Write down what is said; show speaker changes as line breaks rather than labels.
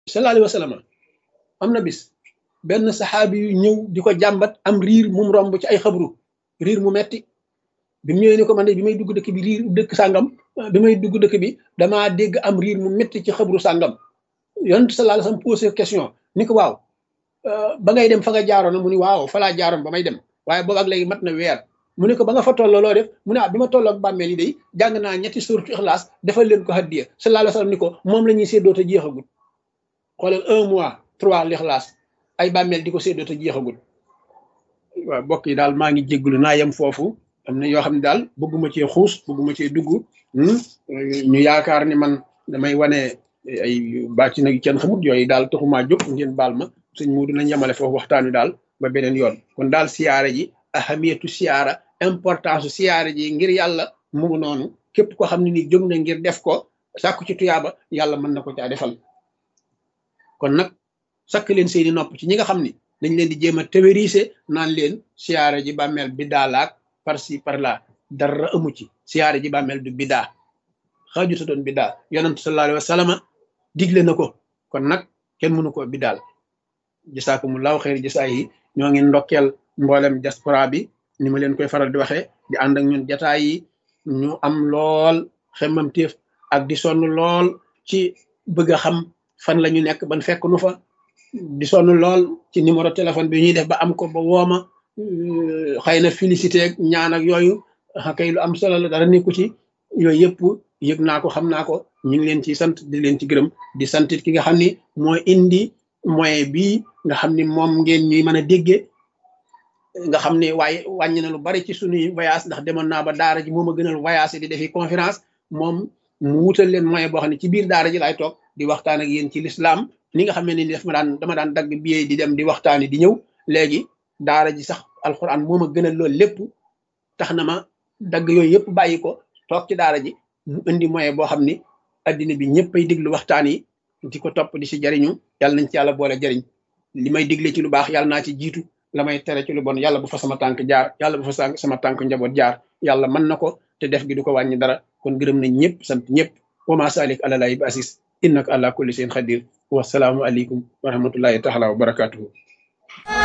sallallahu alayhi wa sallam am na bis benn saxaabi yu ñëw di ko jàmbat am riir mum romb ci ay xabru riir mu metti bi mu ñëwee ni ko man de bi may dugg dëkk bi riir dëkk sàngam bi may dugg dëkk bi damaa dégg am riir mu metti ci xabru sàngam yonent sallallahu alayhi wa sallam posé question ni ko waaw ba ngay dem fa nga jaaroon mu ni waaw fa laa jaaroon ba may dem waaye boobu ak léegi mat na weer mu ne ko ba nga fa tolloo loo def mu ne ah bi ma tolloo ak bàmmeel yi day jàng naa ñetti suuratu ixlaas defal leen ko haddiya sallallahu alayhi wa sallam ni ko moom la ñuy séddoo te jeexagul xoolal un mois trois l'ixlaas ay bàmmeel di ko séddoo te jeexagul waaw mbokk yi daal maa ngi jéggulu naa yem foofu am na yoo xam ne daal bëgguma cee xuus bëgguma cee dugg ñu yaakaar ni man damay wane ay bàcc nag kenn xamut yooyu daal taxumaa jóg ngeen baal ma sëñ mu dinañ yemale foofu waxtaan wi daal ba beneen yoon kon daal siyaare ji ahamiyatu siyaara importance siyaare ji ngir yàlla mu ngi noonu képp ko xam ne ni jóg na ngir def ko sàkku ci tuyaaba yàlla mën na ko caa defal kon nag sakk leen seeni nopp ci ñi nga xam ni dañ leen di jéem a théorisé naan leen siyaare ji bàmmeel bi daalaak par ci par là dara amu ci siyaare ji bàmmeel du bidaa xaajuta doon bidaa yonent sallallahu alayhi wa sallam digle na ko kon nag kenn mënu ko bidaal jasaakumullahu xeer jasaa yi ñoo ngi ndokkeel mboolem diaspora bi ni ma leen koy faral di waxee di ànd ak ñun jataay yi ñu am lool xemmam téef ak di sonn lool ci bëgg a xam fan la ñu nekk ban fekk nu fa di sonn lool ci numéro téléphone bi ñuy def ba am ko ba wooma xëy na félicité ak ñaan ak yooyu kay lu am solo la dara nekku ci yooyu yëpp yëg naa ko xam naa ko ñu ngi leen ci sant di leen ci gërëm di santit ki nga xam ni mooy indi moyen bii nga xam ni moom ngeen ñuy mën a déggee nga xam ne waaye wàññi na lu bari ci suñuy voyage ndax demoon naa ba daara ji moom a gënal voyage di defi conférence moom mu wutal leen moyen boo xam ne ci biir daara ji laay toog di waxtaan ak yéen ci l'islam ni nga xam ne ni def ma daan dama daan dagg billet di dem di waxtaani di ñëw léegi daara ji sax alxuraan moom a gënal loolu lépp tax na ma dagg yooyu yëpp bàyyi ko toog ci daara ji mu indi moyen boo xam ni addina bi ñëpp ay diglu waxtaan yi di ko topp di si jariñu yàlla nañ ci yàlla boole jariñ li may digle ci lu baax yàlla naa ci jiitu la may tere ci lu bon yàlla bu fa sama tànk jaar yàlla bu fa sama tànk njaboot jaar yàlla mën na ko te def gi du ko wàññi dara kon gërëm nañ ñëpp sant ñëpp wa ma salik ala lahi bi asis innaka ala kulli shay'in qadir wasalaamu aleykum wa rahmatullahi taala wa barakatuhu